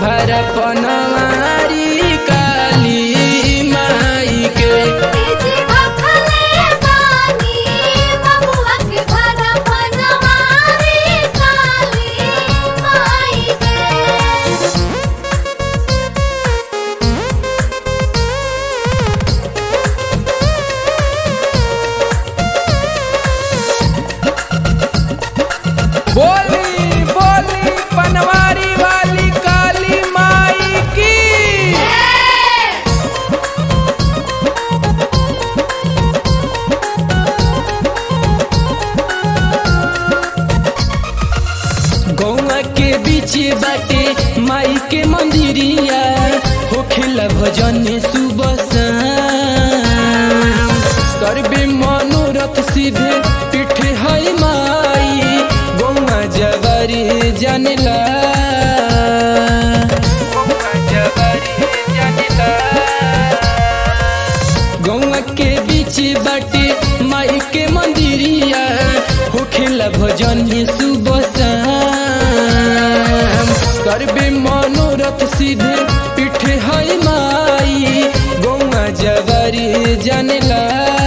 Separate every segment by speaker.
Speaker 1: भरा पनवारी काली माई के
Speaker 2: जी भखले बानी बबुआ के घर बनवारी काली माई के
Speaker 1: बोली बोली पनवारी वाली काली माई की गौआ के बीच बाटे माई के मंदिरिया होखेला भजन सुबह शाम सर्वे मनोरथ सिद्धे पीठ है माई गौआ जवारी जानेला गौआ जवारी जानेला गौआ के बीच बाटे माई के मंदिरिया होखेला भजन सुबह शाम सर्वे मनोरथ सिद्धे पीठ है माई गौआ जवारी जानेला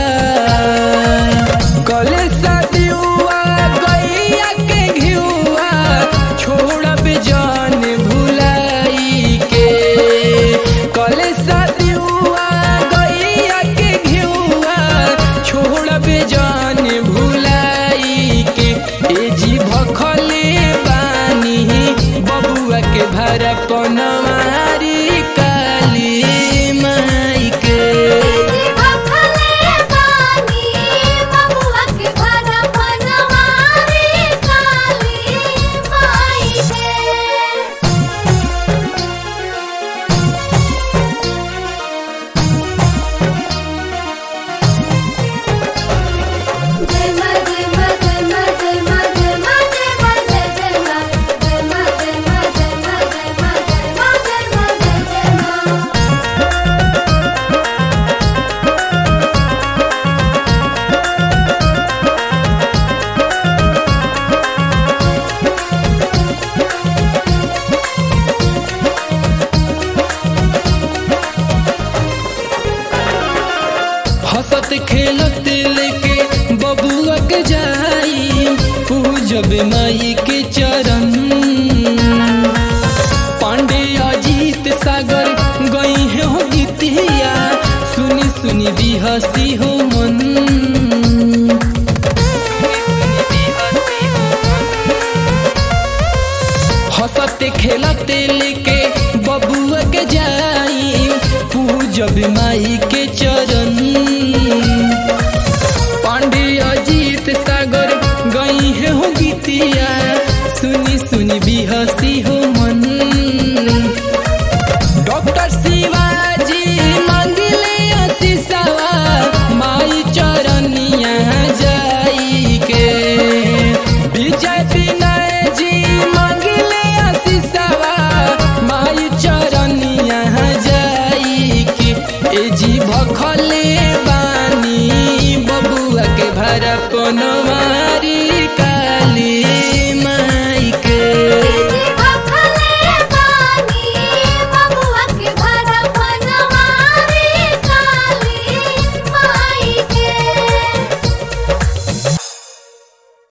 Speaker 1: कले सदियुआ गैया के घियुआ छोड़ब जान भुलाई के कले सदियुआ गैया के घियुआ छोड़ब जान भुलाई के ए जी भखले बानी बबुआ के भरा पनवारी काली माई के
Speaker 2: जी भखले बानी बबुआ के घर बनवारी काली माई के जय मां जय मां जय मां जय मां जय मां जय मां जय जय मां जय मां जय मां जय मां जय मां जय मां जय मां जय जय मां
Speaker 1: हंसत खेलत लेके बबुआ के जाई पूजब माई के चरण पांडे अजीत सागर गई है हो गीतिया सुनी सुनी भी हंसी हो मन हंसत खेलत लेके बबुआ के जाई पूजब माई के चरण पांडे अजीत सागर गई है हो गीतिया सुनी सुनी भी हंसी हो मन डॉक्टर शिवा